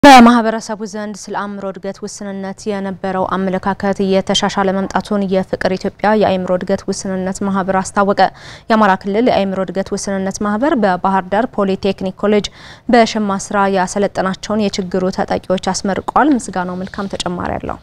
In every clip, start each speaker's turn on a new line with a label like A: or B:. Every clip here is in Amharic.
A: በማህበረሰቡ ዘንድ ስለ አእምሮ እድገት ውስንነት የነበረው አመለካከት እየተሻሻለ መምጣቱን የፍቅር ኢትዮጵያ የአእምሮ እድገት ውስንነት ማህበር አስታወቀ። የአማራ ክልል የአእምሮ እድገት ውስንነት ማህበር በባህር ዳር ፖሊቴክኒክ ኮሌጅ በሸማ ስራ ያሰለጠናቸውን የችግሩ ተጠቂዎች አስመርቋል። ምስጋናው መልካም ተጨማሪ አለው።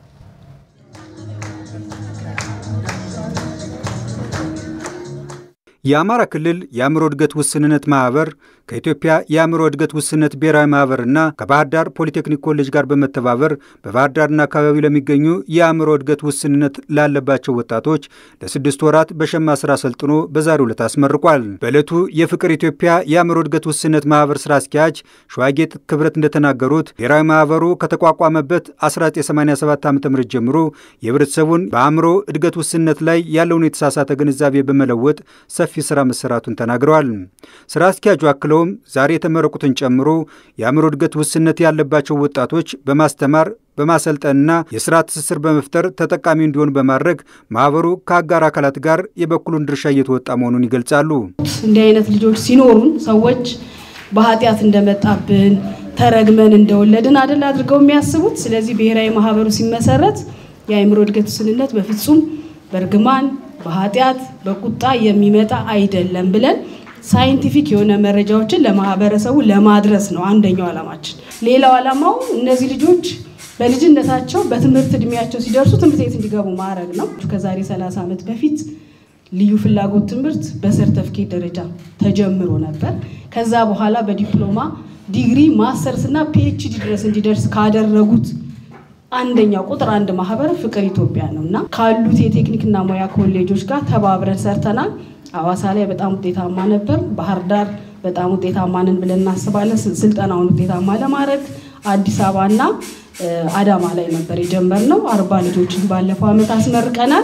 B: የአማራ ክልል የአእምሮ እድገት ውስንነት ማህበር ከኢትዮጵያ የአእምሮ እድገት ውስንነት ብሔራዊ ማህበርና ከባህር ዳር ፖሊቴክኒክ ኮሌጅ ጋር በመተባበር በባህር ዳርና አካባቢው ለሚገኙ የአእምሮ እድገት ውስንነት ላለባቸው ወጣቶች ለስድስት ወራት በሸማ ስራ ሰልጥኖ በዛሬው ዕለት አስመርቋል። በዕለቱ የፍቅር ኢትዮጵያ የአእምሮ እድገት ውስንነት ማህበር ስራ አስኪያጅ ሸዋጌጥ ክብረት እንደተናገሩት ብሔራዊ ማህበሩ ከተቋቋመበት 1987 ዓ ም ጀምሮ የህብረተሰቡን በአእምሮ እድገት ውስንነት ላይ ያለውን የተሳሳተ ግንዛቤ በመለወጥ ሰፊ ስራ መሰራቱን ተናግረዋል። ስራ አስኪያጁ አክለውም ዛሬ የተመረቁትን ጨምሮ የአእምሮ እድገት ውስንነት ያለባቸው ወጣቶች በማስተማር በማሰልጠንና የስራ ትስስር በመፍጠር ተጠቃሚ እንዲሆን በማድረግ ማህበሩ ከአጋር አካላት ጋር የበኩሉን ድርሻ እየተወጣ መሆኑን ይገልጻሉ።
C: እንዲህ አይነት ልጆች ሲኖሩን ሰዎች በኃጢአት እንደመጣብን ተረግመን እንደወለድን አደል አድርገው የሚያስቡት። ስለዚህ ብሔራዊ ማህበሩ ሲመሰረት የአእምሮ እድገት ውስንነት በፍጹም በእርግማን በኃጢአት በቁጣ የሚመጣ አይደለም ብለን ሳይንቲፊክ የሆነ መረጃዎችን ለማህበረሰቡ ለማድረስ ነው አንደኛው ዓላማችን። ሌላው ዓላማው እነዚህ ልጆች በልጅነታቸው በትምህርት እድሜያቸው ሲደርሱ ትምህርት ቤት እንዲገቡ ማድረግ ነው። ከዛሬ 30 ዓመት በፊት ልዩ ፍላጎት ትምህርት በሰርተፍኬት ደረጃ ተጀምሮ ነበር። ከዛ በኋላ በዲፕሎማ ዲግሪ፣ ማስተርስ እና ፒኤችዲ ድረስ እንዲደርስ ካደረጉት አንደኛው ቁጥር አንድ ማህበር ፍቅር ኢትዮጵያ ነው እና ካሉት የቴክኒክና ሙያ ኮሌጆች ጋር ተባብረን ሰርተናል። አዋሳ ላይ በጣም ውጤታማ ነበር። ባህር ዳር በጣም ውጤታማ ነን ብለን እናስባለን። ስልጠናውን ውጤታማ ለማድረግ አዲስ አበባና አዳማ ላይ ነበር የጀመርነው። አርባ ልጆችን ባለፈው ዓመት አስመርቀናል።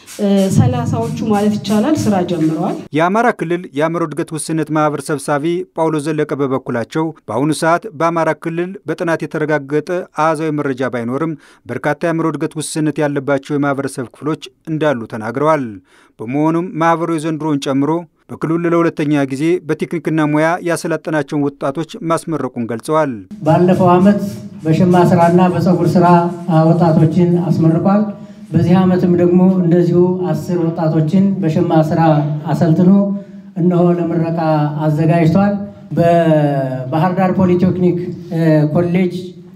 C: ሰላሳዎቹ ማለት ይቻላል ስራ ጀምረዋል።
B: የአማራ ክልል የአእምሮ እድገት ውስንነት ማህበር ሰብሳቢ ጳውሎስ ዘለቀ በበኩላቸው በአሁኑ ሰዓት በአማራ ክልል በጥናት የተረጋገጠ አሃዛዊ መረጃ ባይኖርም በርካታ የአእምሮ እድገት ውስንነት ያለባቸው የማህበረሰብ ክፍሎች እንዳሉ ተናግረዋል። በመሆኑም ማህበሩ የዘንድሮውን ጨምሮ በክልሉ ለሁለተኛ ጊዜ በቴክኒክና ሙያ ያሰለጠናቸውን ወጣቶች ማስመረቁን ገልጸዋል።
D: ባለፈው ዓመት በሸማ ስራና በፀጉር ስራ ወጣቶችን አስመርቋል። በዚህ ዓመትም ደግሞ እንደዚሁ አስር ወጣቶችን በሸማ ስራ አሰልጥኖ እነሆ ለምረቃ አዘጋጅቷል። በባህር ዳር ፖሊቴክኒክ ኮሌጅ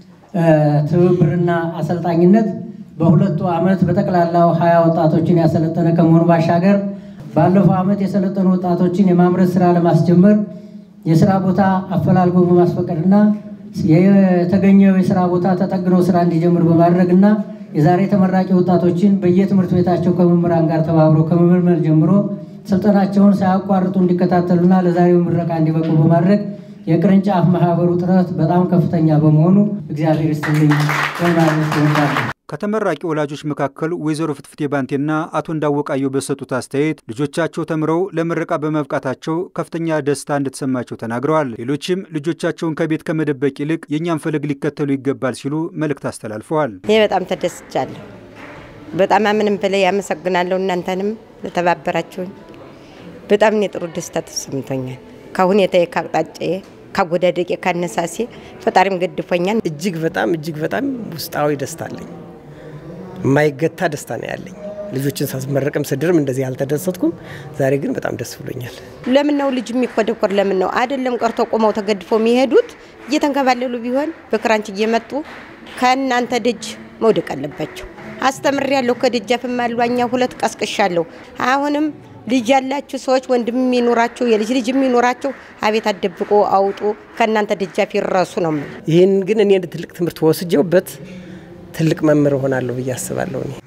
D: ትብብርና አሰልጣኝነት በሁለቱ ዓመት በጠቅላላው ሀያ ወጣቶችን ያሰለጠነ ከመሆኑ ባሻገር ባለፈው ዓመት የሰለጠኑ ወጣቶችን የማምረት ስራ ለማስጀመር የስራ ቦታ አፈላልጎ በማስፈቀድና የተገኘው የስራ ቦታ ተጠግኖ ስራ እንዲጀምር በማድረግና የዛሬ ተመራቂ ወጣቶችን በየትምህርት ቤታቸው ከመምህራን ጋር ተባብሮ ከመመልመል ጀምሮ ስልጠናቸውን ሳያቋርጡ እንዲከታተሉና ለዛሬው ምረቃ እንዲበቁ በማድረግ የቅርንጫፍ ማህበሩ ጥረት በጣም ከፍተኛ በመሆኑ እግዚአብሔር ይስጥልኝ ማለት እወዳለሁ።
B: ከተመራቂ ወላጆች መካከል ወይዘሮ ፍትፍቴ ባንቴና አቶ እንዳወቃየው በሰጡት አስተያየት ልጆቻቸው ተምረው ለምረቃ በመብቃታቸው ከፍተኛ ደስታ እንደተሰማቸው ተናግረዋል። ሌሎችም ልጆቻቸውን ከቤት ከመደበቅ ይልቅ የእኛን ፈለግ ሊከተሉ ይገባል ሲሉ መልእክት አስተላልፈዋል።
E: ይህ በጣም ተደስቻለሁ። በጣም ምንም በላይ ያመሰግናለሁ። እናንተንም ለተባበራችሁኝ በጣም እኔ ጥሩ ደስታ ተሰምቶኛል። ከሁኔታዬ፣ ከአቅጣጫዬ፣ ከአጎዳደቄ፣ ካነሳሴ ፈጣሪም ገድፎኛል።
F: እጅግ በጣም እጅግ በጣም ውስጣዊ ደስታ አለኝ። የማይገታ ደስታ ነው ያለኝ። ልጆችን ሳስመረቅም ስድርም እንደዚህ አልተደሰትኩም። ዛሬ ግን በጣም ደስ ብሎኛል።
E: ለምን ነው ልጅ የሚኮደኮር? ለምን ነው አይደለም ቀርቶ ቆመው ተገድፎ የሚሄዱት እየተንከባለሉ ቢሆን በክራንች እየመጡ ከእናንተ ደጅ መውደቅ አለባቸው። አስተምር ያለሁ ከደጃፍም አሏኛ ሁለት ቀስቅሻለሁ። አሁንም ልጅ ያላችሁ ሰዎች ወንድም የሚኖራቸው የልጅ ልጅ የሚኖራቸው አቤት አደብቆ አውጡ፣ ከእናንተ ደጃፍ ይረሱ ነው።
F: ይህን ግን እኔ ትልቅ ትምህርት ወስጀውበት ትልቅ መምህር እሆናለሁ ብዬ አስባለሁ እኔ